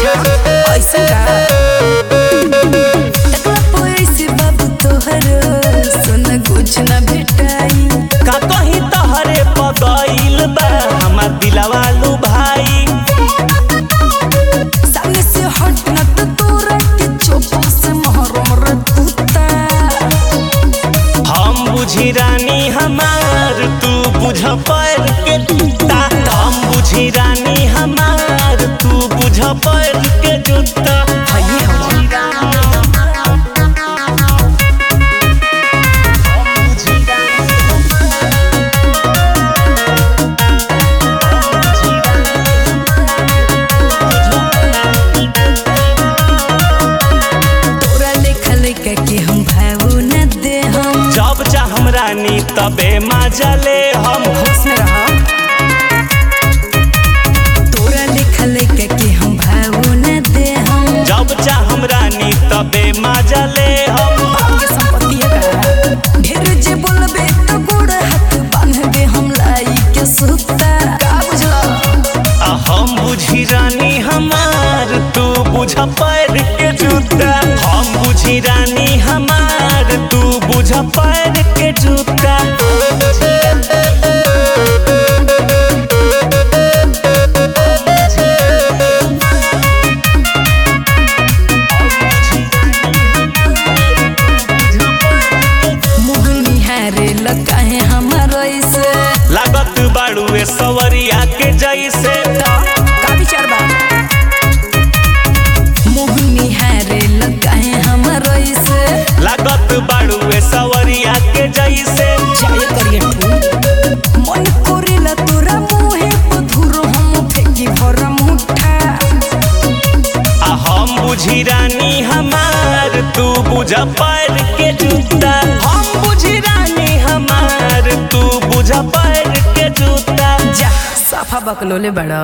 ऐसे का टकला पैसे बाबू तोहर सोना कुछ ना भेटाई का कहीं तहरे पगइल बा हमार दिलवा लू भाई सामने से हट न तो तोरा के चोपा से महरम रे कुत्ता हम बुझी रानी हमार तू बुझ पैर के जूता हम बुझी रानी हमार तू बुझ पैर के जूता हइए हवा तोरा लेखा लेखा के हम भावो न दे हम जब चाहम रानी तबे मजा ले हम होश में रहा तोरा लेखा लेखा के हम भावो न दे हम जब चाहम रानी तबे मजा ले हम बाप के संपत्ति है का ढेर जे बोलबे तो गोड़ हाथ बांध दे हम लाई के सुता का बुझला आ हम बुझी रानी हमार तू बुझ पैर के जूता हम बुझी रानी हमार तू बुझ पैर के जूता मुँह निहारे लगा है हमारा ऐसे लागत बाड़ुए सवरिया के जैसे का विचार बा मुँह निहारे लगा है हमारा ऐसे लागत बाड़ुए सवरिया के जैसे जाय करिए ठू मन कोरेला तोरा मुहे पधुर हम फेंकी भरा मुठा आ हम बुझी रानी हमार तू बुझ पैर के जूता हम बुझी रानी हमार तू बुझ पैर के जूता जा साफा बकलोले बड़ा